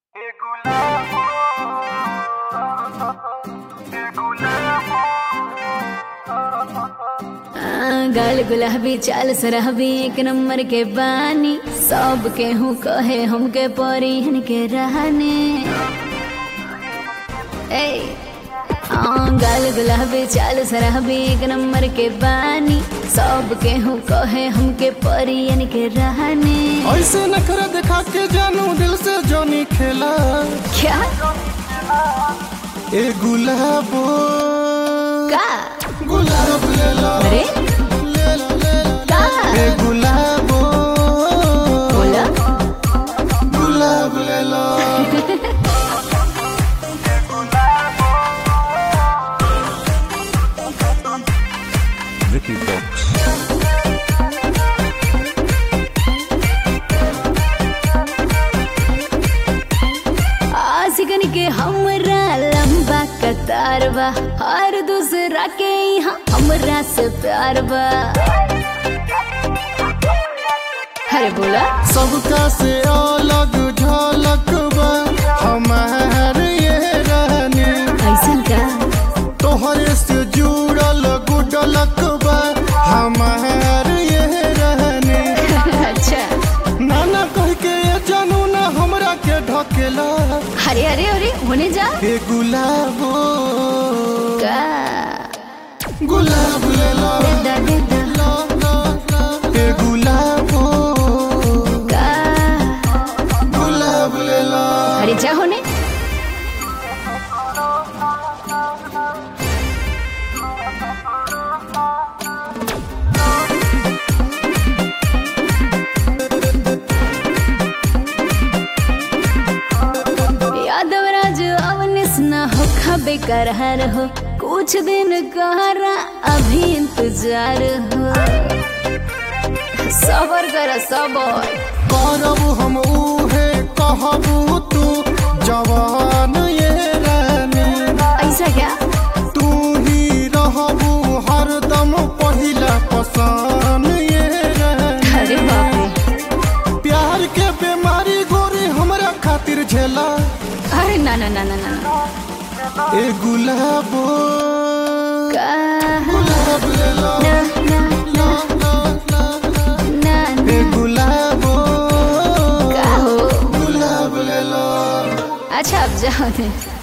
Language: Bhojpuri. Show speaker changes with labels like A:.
A: गाल गुलाबी चाल सरहबी एक नंबर के बानी सब के हूँ कहे हमके परिहन के रहने ए हाँ गाल गुलाबी चाल सरहबी एक नंबर के बानी सब के हूँ कहे हमके परियन के रहने
B: ऐसे नखरा दिखा के जानू दिल से जोनी खेला
A: क्या
B: ए गुलाबो
A: का
B: गुलाब ले लो
A: अरे
B: ले लो ले लो
A: का
B: ए गुलाबो
A: बोला
B: गुलाब ले लो
C: Vicky Fox.
A: आशिकन के हमरा लंबा कतार बा हर दूसरा के यहाँ हमरा से प्यार बा अरे बोला
B: सबका से अलग झलक बा हमार ये रहने
A: ऐसन का
B: तोहरे से जुड़ल गुडलक बा हमार ये रहने
A: अच्छा
B: नाना कह के ये जानू ना हमरा के ढकेला
A: अरे अरे अरे होने जा
B: ए गुलाबो
A: का
B: गुलाब ले लो
A: देदा देदा
B: लो, लो, लो। ए गुलाबो
A: का
B: गुलाब ले लो
A: अरे जा होने यादव राज अवनिस न हो खबे करहर हो कुछ दिन कहरा अभी इंतजार हो सबर कर सबर
B: करब हम उहे कहबू तू जवान ये रानी
A: ऐसा क्या
B: तू ही रहबू हरदम पहिला पसान ये रानी
A: अरे बाप रे
B: प्यार के बीमारी गोरी हमरा खातिर झेला
A: अरे ना ना ना ना ना ना।
B: ए गुलाबो
A: का
B: गुलाब ले लो
A: ना ना
B: लो, लो, लो, लो।
A: ना
B: ए
A: ना
B: गुलाबो
A: का हो
B: गुलाब ले लो
A: अच्छा अब जाओ दे